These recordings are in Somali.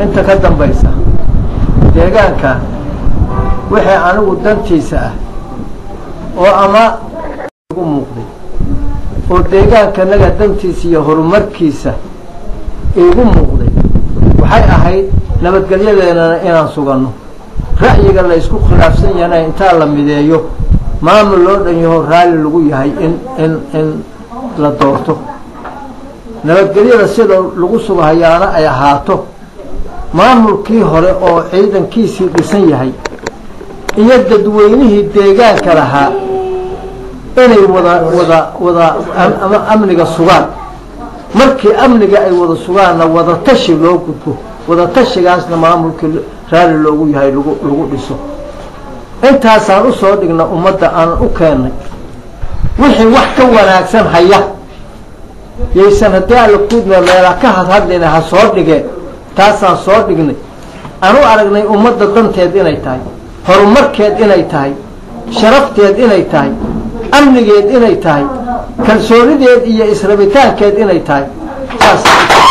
inta ka dambaysa deegaanka wixii anigu dantiisa ah oo ama igu muuqday oo deegaankanaga dantiisa iyo horumarkiisa iigu muuqday waxay ahayd nabadgelyadeennana inaan suganno ra'yiga la isku khilaafsan yahana intaa la mideeyo maamul loo dhan yaho raalli lagu yahay in in in la doorto nabadgelyada sida lagu sugahayaana ay ahaato maamulkii hore oo ciidankiisii dhisan yahay iyo dadweynihii deegaanka lahaa inay wada wada wada ama amniga sugaan markii amniga ay wada sugaanna wada tashi loo gudbo wada tashigaasna maamulkii raalli loogu yahay lagu lagu dhiso intaasaan usoo dhigna ummadda aanan u keennay wixii wax ka wanaagsan haya yaysan haddii alla kuudma meela ka hadhadlina ha soo dhigeen taasaan soo dhignay aan u aragnay ummadda danteed inay tahay horumarkeed inay tahay sharafteed inay tahay amnigeed inay tahay kalsoonideed iyo israbitaankeed inay tahay saas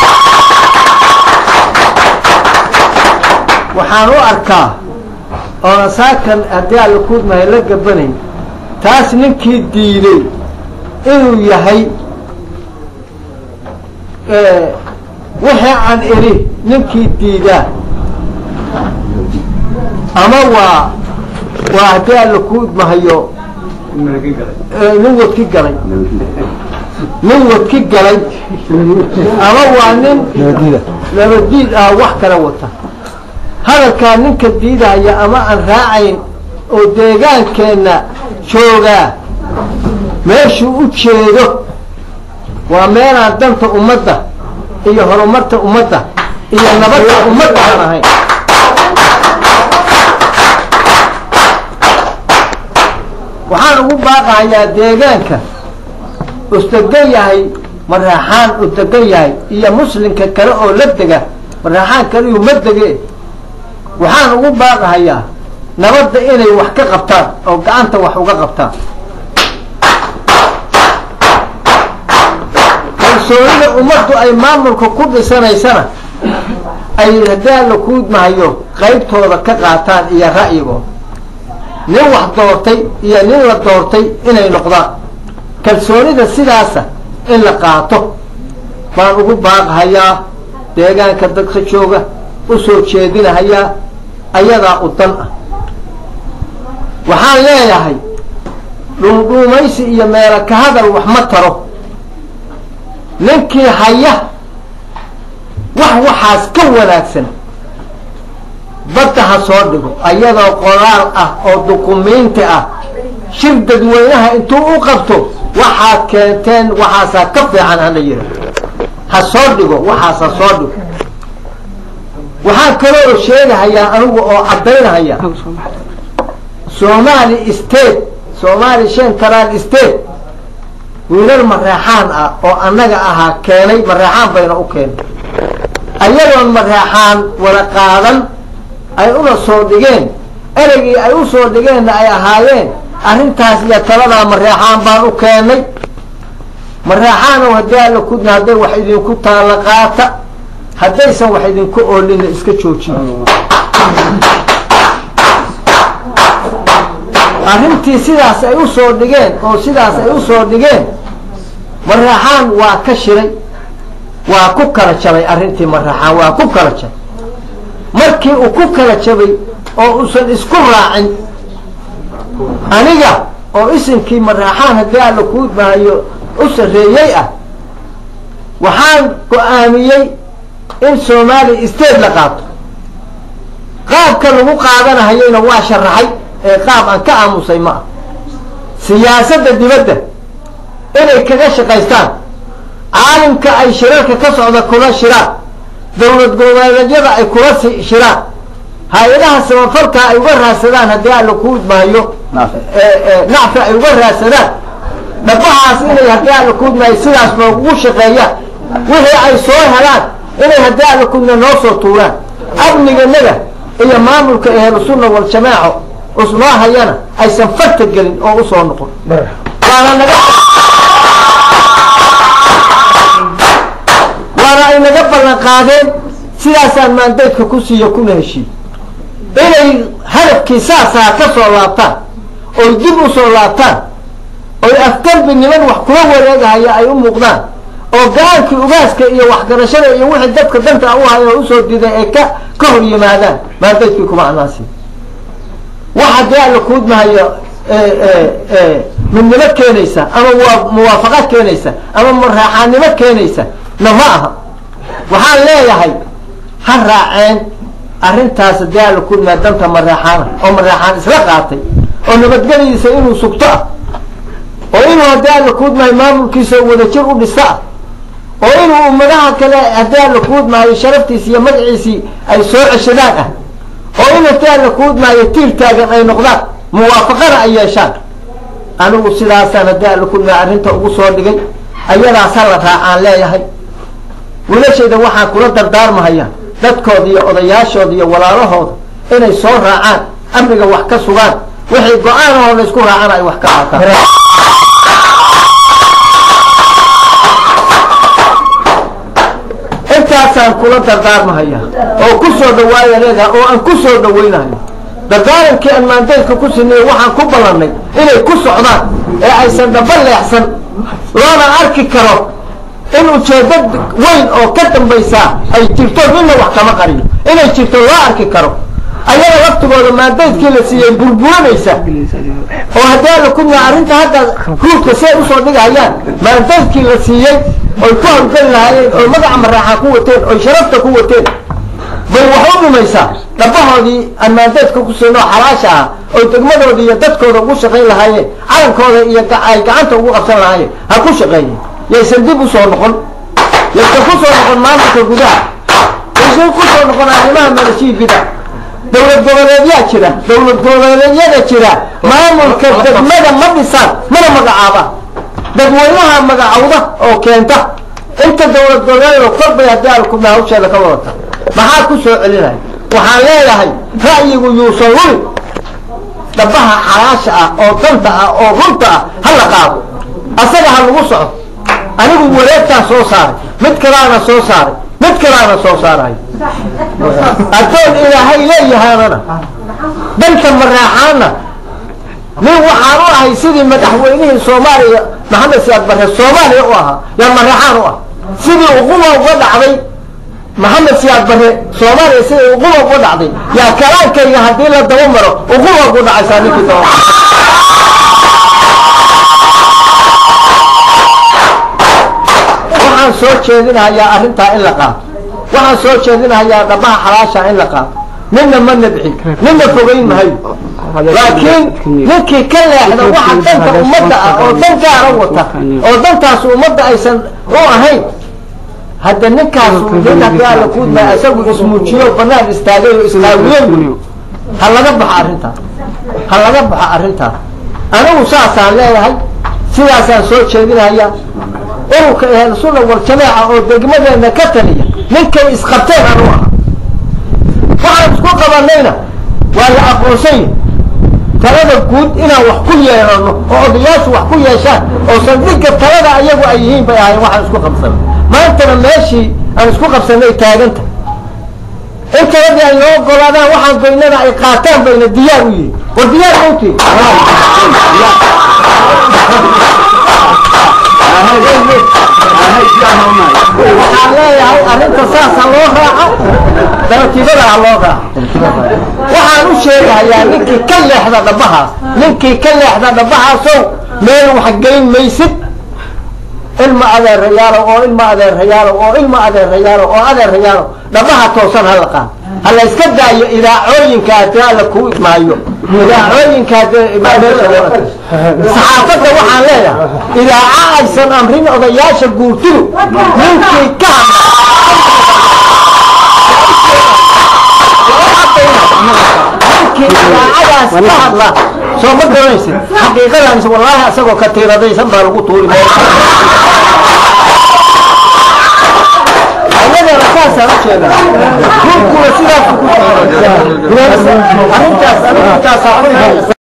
waxaan u arkaa oona saakan haddii alla kuudmahay la gabanayn taas ninkii diiday inuu yahay wixii aan idhi ninkii diidaa ama waa waa haddii alla kuudmahayo nin wadki galay nin wadki galay ama waa nin nabadiid ah wax kala wata hadalkaa ninka diidaya ama aan raacayn oo deegaankeenna joogaa meeshuu u jeedo waa meelaan danta ummadda iyo horumarta ummadda iyo nabadda ummadda aan ahayn waxaan ugu baaqahayaa deegaanka usdegan yahay maraaxaan u degan yahay iyo muslimka kale oo la dega maraaxaan kaliyu ma dege waxaan ugu baaqahayaa nabadda inay wax ka qabtaan oo gacanta wax uga qabtaan kalsoonida ummaddu ay maamulka ku dhisanaysana ay haddii la kuudmahayo qaybtooda ka qaataan iyo ra'yigooda nin wax doortay iyo nin la doortay inay noqdaan kalsoonida sidaasa in la qaato baan ugu baaqahayaa deegaanka dadka jooga u soo jeedinahayaa ayadaa u dan ah waxaan leeyahay dhuundhuumaysi iyo meelo ka hadal wax ma taro ninkii haya wax waxaas ka wanaagsan badda ha soo dhigo ayadoo qoraal ah oo dukumiinti ah shir dadweynaha intuu u qabto waxaad keenteen waxaasaa ka fiican hala yidha ha soo dhigo waxaas ha soo dhigo waxaan kaloo sheegahayaa anigu oo caddaynahaya somali state somali central state wiilal mareexaan ah oo annaga ahaa keenay mareexaan bayna u keenay ayagoon mareexaan wada qaadan ay una soo dhigeen ereygii ay u soo dhigeenna ay ahaayeen arrintaas iyo taladaa mareexaan baan u keenay mareexaanow haddii alla kudna hadday wax idinku taalla qaata haddaysan wax idinku oolina iska joojiyo arrintii sidaas ay u soo dhigeen oo sidaas ay u soo dhigeen mareexaan waa ka shiray waa ku kala jabay arrintii mareexaan waa ku kala jabay markii uu ku kala jabay oo uusan isku raacin aniga oo isinkii mareexaan haddii alla kuudmahayo u sarreeyey ah waxaan go-aamiyey in somali state la qaato qaabka lagu qaadanahayeyna waa sharaxay ee qaab aan ka aamusay ma ah siyaasadda dibadda inay kaga shaqaystaan caalimka ay shirarka ka socda kula shiraan dowlad goboleedyada ay kula shiraan hay-adaha samafalka ay uga raadsadaan haddii alla ku udmaayo nacfi ay uga raadsadaan dhabahaas inay haddii alla kuudmaayo sidaas noogugu shaqeeyaan wixii ay soo helaan inay haddii alla kuudma noo soo tuuraan amniganaga iyo maamulka ahlusunna waljamaaco usnoo hayana aysan farta gelin oo usoo noqon waana naga waana ay naga ballan qaadeen sidaasaan maandaydka ku siiyo kuna heshiiy inay hadafkii saasaa ka soo laabtaan oy dib u soo laabtaan oy afgarbi niman wax kula wareegahaya ay u muuqdaan oo go-aankii ugaaska iyo waxgarashada iyo wixii dadka danta u haya usoo diday ay ka ka hor yimaadaan maandaydkii kuma anaasi waxa dee alla kuudmahayo midnimo keenaysa ama waa muwaafaqad keenaysa ama maraaxaannimo keenaysa na ma aha waxaan leeyahay ha raaceen arrintaas dee alla kuudmaa danta maraaxaana oo maraaxaan isla qaatay oo nabadgelyadiisa inuu sugto ah oo inuu haddii alla kuudmahay maamulkiisa wadajir u dhista ah oo inuu ummadaha kale haddii alla kuudmahayo sharaftiisi iyo magaciisii ay soo ceshadaan ah oo in haddii alla kuudmahayo tiir taagan ay noqdaan muwaafaqana ay yeeshaan anigu sidaasaan haddii alla kuudmahay arrinta ugu soo dhigay ayadaas ha la raacaan leeyahay wilashayda waxaan kula dardaarmahaya dadkooda iyo odayaashooda iyo walaalahooda inay soo raacaan amniga wax ka sugaan wixii go-aanahoo la isku raacana ay wax ka qaataan intaasaan kula dardaarmahaya oo ku soo dhawaaya leedaha oo aan ku soo dhawaynayo dardaarankii aan maandaydka ku siniyo waxaan ku ballannay inay ku socdaan ee aysan dhaba leexsan loona arki karo in ujeeddo weyn oo ka dambaysaa ay jirto midna wax kama qariyo inay jirto loo arki karo ayaga laftigooda maandaydkii la siiyey burburanaysa oo haddii alla kudmaa arrinta hadda ruudka siay usoo dhigahayaan maandaydkii la siiyey oy ku hawlgeli lahaayeen oy magaca maraaxaa ku wateen oy sharafta ku wateen bay wax u dhimaysaa dhabahoodii aan maandaydka ku siin oo xalaasha ah oy degmadooda iyo dadkooda ugu shaqayn lahaayeen calankooda iyo ay gacanta ugu qabsan lahaayeen ha ku shaqeeyeen yaysan dib usoo noqon yaysan ku soo noqon maamulka gudaha yaysan ku soo noqon arrimaha maleshiibida dawlad goboleedyaa jira dawlad goboleedyada jira maamulka degmada ma dhisaan mana magacaabaan dadweynaha magacawda oo keenta inta dawlad goboleed korbay haddii alkuna hawsheeda ka wadata maxaa ku soo celinaya waxaan leeyahay ra'yigu yuusan luli dhabaha xalaasha ah oo danta ah oo runta ah ha la qaado asaga ha lagu soco anigu wareegtaa soo saaray mid kalaana soo saaray mid kalaana soo saarayo addoon ilaahay leeyahaanana danta maraaxaana nin waxaan u ahay sidii madaxweynihii soomaaliya maxamed siyaad barre soomaaliya u ahaa yaa maraaxaan u ah sidii uquba uga dhacday maxamed siyaad barre soomaaliya sidii uquba uga dhacday yaa kalaankayga haddii la daba maro uquba ugu dhacaysaa ninkii daba waxaan soo jeedinahayaa arrintaa in la qaato waxaan soo jeedinahayaa dhabaha xalaasha in la qaato ninna ma nabxin ninna fogeyn mahayo laakiin ninkii ka leexda waxa danta ummadda ah oo dan gaara wata oo dantaas ummadda aysan u ahayn hadda ninkaasu nin haddii alla kuudmaa isagu ismuujiyo banaan istaagay oo islaawiyen ha laga baxo arrintaa ha laga baxo arrintaa anigu saasaan leeyahay sidaasaan soo jeedinahayaa ururka ahel sunna waljamaaca oo degmadeena ka taliya ninkay isqabteen anu aha waxaan isku qabanayna waa la aqoonsanya talada guud inaan wax ku yeelano oo odayaashu wax ku yeeshaan oo saldhigga talada ayagu ay yihiin bay ahayn waxaan isku qabsanay maantana meeshii aan isku qabsanay taaganta in taladii ay noo ogolaadaan waxaan baynana ay qaataan bayna diyaar u yihiin war diyaar mawtii waxaan leeyahay arrinta saasa loo raaco daratiibada ha loo raaco waxaan u sheegahayaa ninkii ka leexda dhabahaas ninkii ka leexda dhabahaasow meel waxgelin maysid ilma adeerayaalo oo ilma adeerayaalo oo ilma adeerayaalo oo adeerayaalo dhabaha toosan hala qaad ha la iska daayo idaacooyinka haddii alla kuu idmaayo idaacooyinka saxaafadda waxaan leeyahay idaaca aysan amrin odayaasha guurtidu ninkii ka ninkii idaacadaas ka hadla soo ma garanaysid xaqiiqadan wallaahi isagoo ka tiiradaysan baa lagu tuuri ayadana saasaan u jeedaa runkuna sidaas ku arrintaas arrintaas